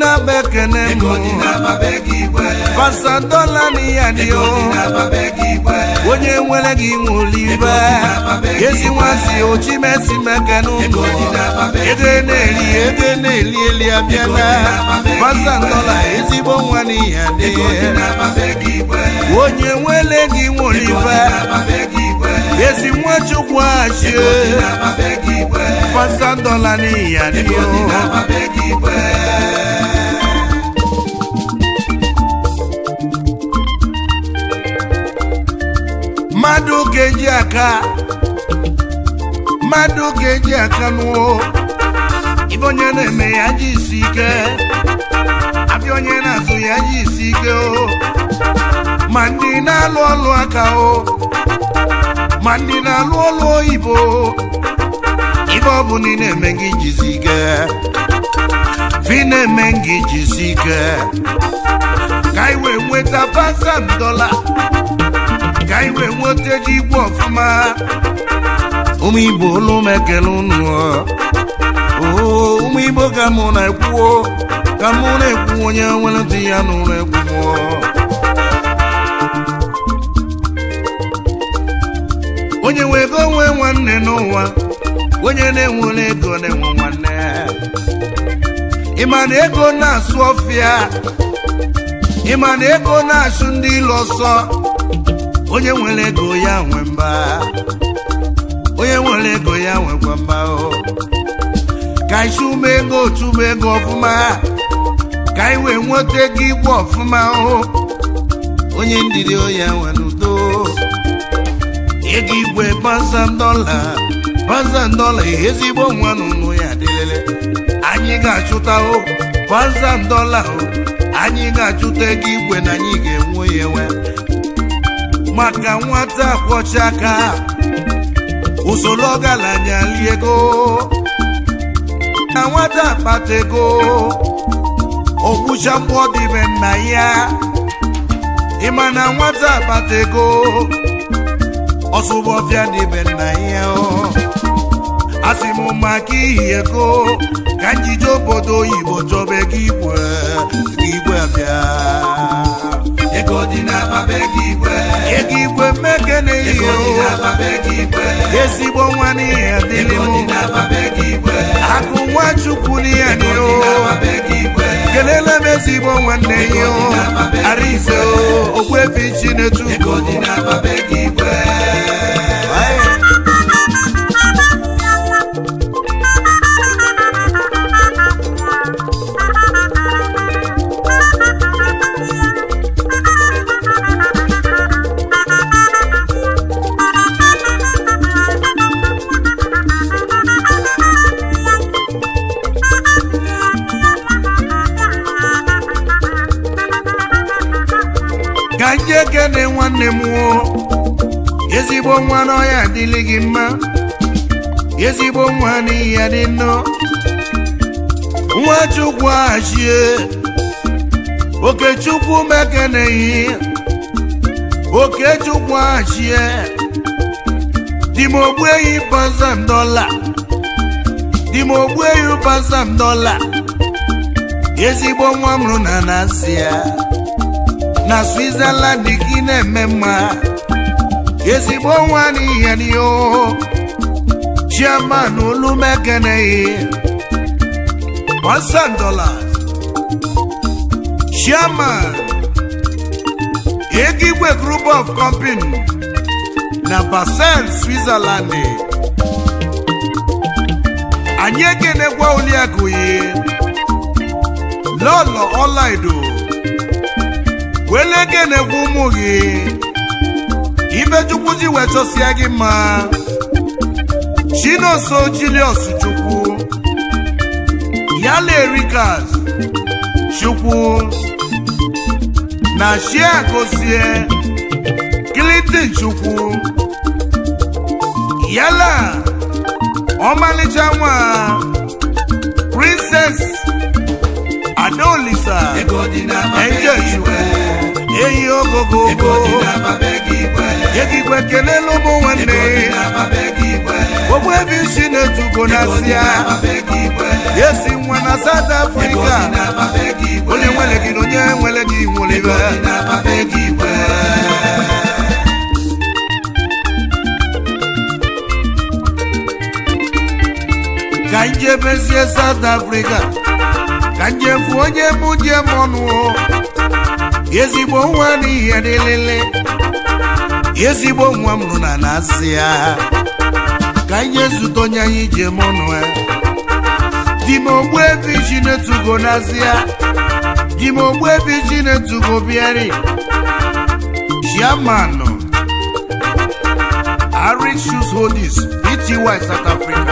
na-akpa ekene m ego dị n'akpa be gị igwe pasadola na ya dị ego o dị n'akpa be gị igwe onye nwere gị nwụlibe ezi nwazi ochimesi mekene ụmụ ego na-eri ego na-eli eli abịala pasadola ezigbo nwa na ya dị ego dị n'akpa be gị igwe onye nwere gị nwụlibe n'akpa be gị igwe ezi nwachukwu achie n'akpa be gị igwe pasadola na ya dị ego dị o n'akpa be gị igwe mmadụ ga-eji aka mmadụ ga-eji aka nụọ ibe onye na-eme ya ji isi ike abịa onye na-azụ ya ji isi ike o ma ndị na-alụ ọlụ aka o ma ndị na-alụ ọlụ oyibo ibe ọ bụ na ị na-eme gị jizi ike fi na-eme gị jizi ike ka anyị wee nweta pasam dọla ka anyị wee nweta ji igwe ọfụma ụmụ igbo olu m ekele unu oo ụmụ igbo ka mụ na-ekwuo ka mụ na-ekwu onye nwere ntị ya n'ụlọ egwu onye nwe ego nwee nwanne n'ụwa onye na-enwere ego na-enwe nwanne ịma na ego na-asụ ọfịa ịma na ego na-achụ ndị ilo ọsọ onye nwere ego ya nwe mba onye nwere ego ya nwekwa mba o ka anyị chụma ego chụma ego ọfụma ka anyị wee nweta ego igwe ọfụma o onye ndidi ya nwere udo ego igwe pasam dọla pasam dọla ezigbo nwa n'ụlọ ya dịlele anyị ga-achụta o pasam dọla o anyị ga-achụta ego igwe na anyị ga-enwe ya enwe maka nwata kwọcha aka usoro ọgaranya lie ego na nwata akpata ego ogbucha mkpọ dịbe nna ya ịma na nwata akpata ego ọsụbọfịa dịbe nna ya asị m maka ihi ego ka njije obodo oyibo chọba ego igwe igwe abịa ego dị n'akpa be gị igwe ego igwe mmekene ego dị ihe n'akpa be gị igwe ezigbo nwa n'ihe adịrị ego dị m n'akpa be gị igwe akụ nwa chukwu n'ihe dị ego o dị n'akpa be gị igwe kelele m ezigbo nwanne ya o arize o ogwebi ego chinetukwu dị n'akpa be gị igwe ka ndị ekene nwanne m o ezigbo nwa n'ọhịa adịlị gị mma ezigbo nwa n'ihi ya dị nnọọ nwa chukwu achie okechukwu mekeneghị okechukwu achie dimogbu ehi pasam dọla dimogbu ehi pasam dọla ezigbo nwa m rụ na nasia na switzerland gị na-eme mma ezigbo nwa n'ihe n'ihe chairman olumekeneghị thousand dollars chairman egigwe group of company na basel switzerland anyị ekenekwa oliakụyi lọlọ ọlaido wele kenekwa ụmụ gị ibechukwu ji wee chọsịa gị mma chinoso julius chukwu yala erikas chukwu na shia gozie clinton chukwu yala ọmalịcha nwa princess adaolisa ego dị n'akpa be Angel gị chukwu igwe eyi ogogo ego dị n'akpa be gị igwe ekikwe kelele ụmụ nwanne ego dị n'akpa be gị igwe ogbu ebe isi na-etugo na ego dị asịa n'akpa be gị igwe esi nwa na South ego Africa dị n'akpa be gị igwe onye nwere gị na onye nwere gị nwụlibe ego dị n'akpa be gị igwe ka njebezie South Africa ka njefu onye mụ je mọnụ ezigbo nwa n'ihe dịlịlị ezigbo nwa m nụ na na-asịa ka nye zute onye anyị je mọnụ di m ogbu ebe iji na-etugo n'azịa di m ogbu ebe iji na-etugo bịari chairman Arik Shoes Holdings Pty South Africa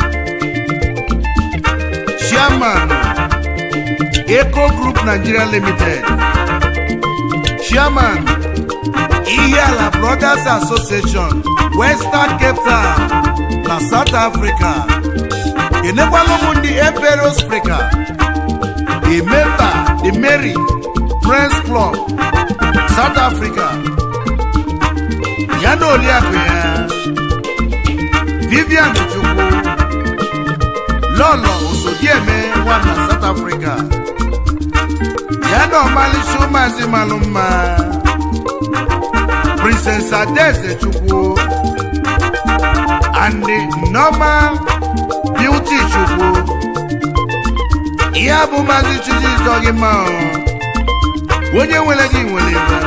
chairman Eco Group Nigeria Limited chairman Ihiala Brothers Association Western Cape Town na South Africa enekwala ụmụ ndị Emperor's Africa a member the Mary Friends Club South Africa ya na oliakụ ya Vivian Chukwu lọlọ osodieme nwa na South Africa ya na ọmalịcha ụmụazị malụ mma Princess Adaeze Chukwu and the normal beauty Chukwu ihe a bụ maazị Chiji ịjọ gị mma ọ. onye nwere gị nwere ibe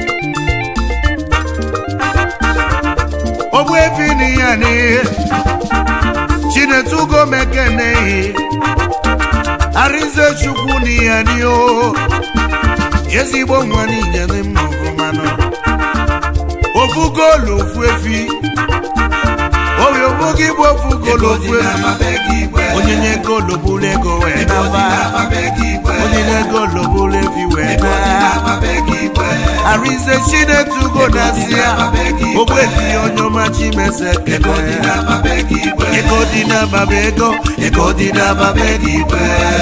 ogbu efi n'ihe a n'ihe chinetugo mekenehi arịze chukwu n'ihe n'ihe o ezigbo nwa niile dị mma ọfụmanụ ofu goolu ofu efi oyi ofu gị bụ ofu goolu ego ofu dị efi n'akpa be gị igwe onye nye goolu bụrụ ego wee ego dị naba n'akpa be gị igwe onye nye goolu bụrụ efi wee ego dị naa n'akpa be gị igwe Arinze Chinetugo na-asịa ogbefi onye ọma Chimese ego dị kele n'akpa be gị igwe ego dị n'ababa ego ego dị n'ababa ego igwe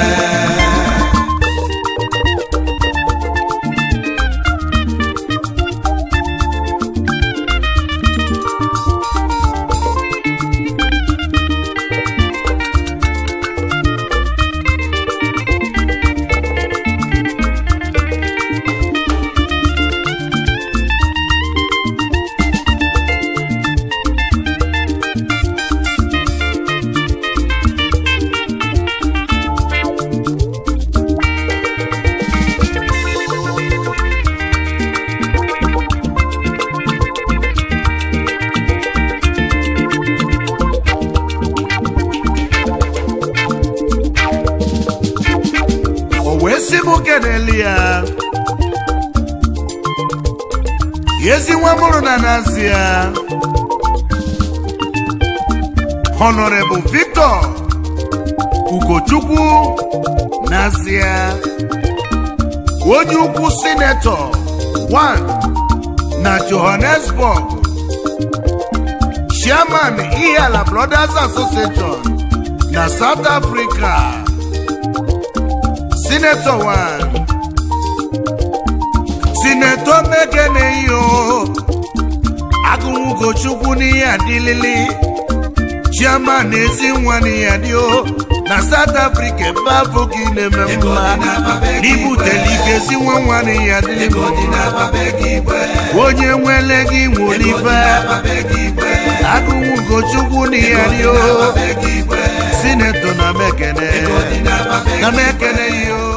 o wee sị m keneli ya ezi nwa mụrụ na nazi ya honorable victor ugochukwu nazi ya onye ukwu sinetọ 1 na johannesburg chairman ihiala brothers association na south africa Senator one Senator Mekene iyo Agụnwugochukwu n'ihe adịlịlị Chairman ezi nwa n'ihe adị o na South Africa ebe afọ gị na-eme ego mma dị n'akpa be gị igwe n'ibutele ike ezi nwa nwa n'ihe adịlị ego dị n'akpa be gị igwe onye nwele gị ego dị nwolife n'akpa be gị igwe Agụnwugochukwu n'ihe adị o n'akpa be gị igwe Senator na Mekene ego dị n'akpa be na gị igwe Mekene iyo